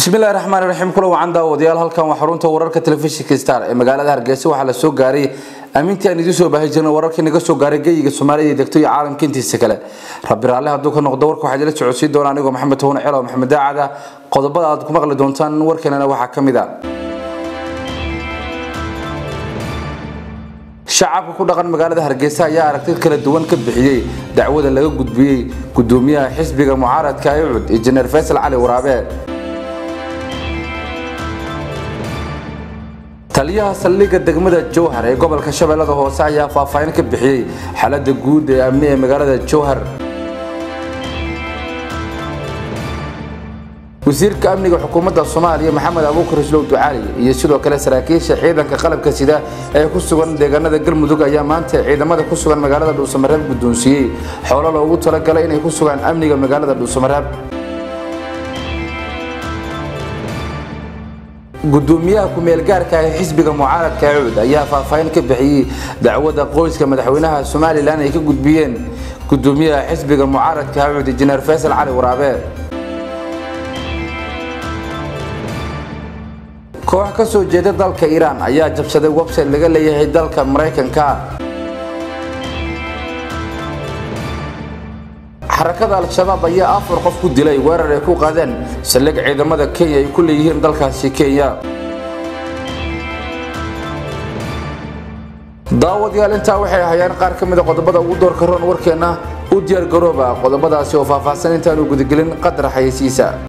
bismillahi raxmaan raxiim kula wacan daawadayaal halkan waa xarunta wararka telefishinka star ee magaalada hargeysa waxaa la soo gaaray aamintii aan idiin soo baahi jirnay wararkii naga soo gaaray geyiga soomaalida degto iyo caalamka intiisa kale rabbi raalle hadduu ka noqdo warka waxaa idila socodsiin doona anigoo maxamed toone celo maxamed daacada qodobada aad ku maqli doontaan warkeenana waxaa ka mid a shacabka ku dhaqan magaalada hargeysa ayaa aragtid kala duwan ka bixiyey dacwada laga gudbiyey gudoomiyaha xisbiga mucaaradka ucud injineer faysal cali waraabe taliyaha saldhigga degmada jowhar ee gobolka shabeellada hoose ayaa faahfaahin ka bixiyey xaalada guud ee amni ee magaalada jowhar wasiirka amniga xukuumadda soomaaliya maxamed abuukar islow ducaali iyo sidoo kale saraakiisha ciidanka qalabka sida ee ku sugan deegaanada galmudug ayaa maanta ciidamada ku sugan magaalada dhuusamareeb guddoonsiiyey xoolo loogu talagalay inay ku sugaan amniga magaalada dhuusamareeb gudoomiyaha ku-meelgaarka ee xisbiga mucaaradka cuud ayaa faahfaahin ka bixiyey dacwada qoyska madaxweynaha somalilan ay ka gudbiyeen gudoomiyaha xisbiga mucaaradka cuud injineer faysal cali waraabe koox ka soo jeeda dalka iiraan ayaa jabsaday website laga leeyahay dalka maraykanka xarakada al-shabaab ayaa afar qof ku dilay weerar ay ku qaadeen saldhig ciidamada kenya ay ku leeyihiin dalkaasi kenya daawadayaal intaa waxay ahayeen qaar ka mida qodobada ugu doorka roon warkeenna u diyaar garooba qodobadaasi oo faahfaahsan intaanu gudagelin qadar xayeysiisa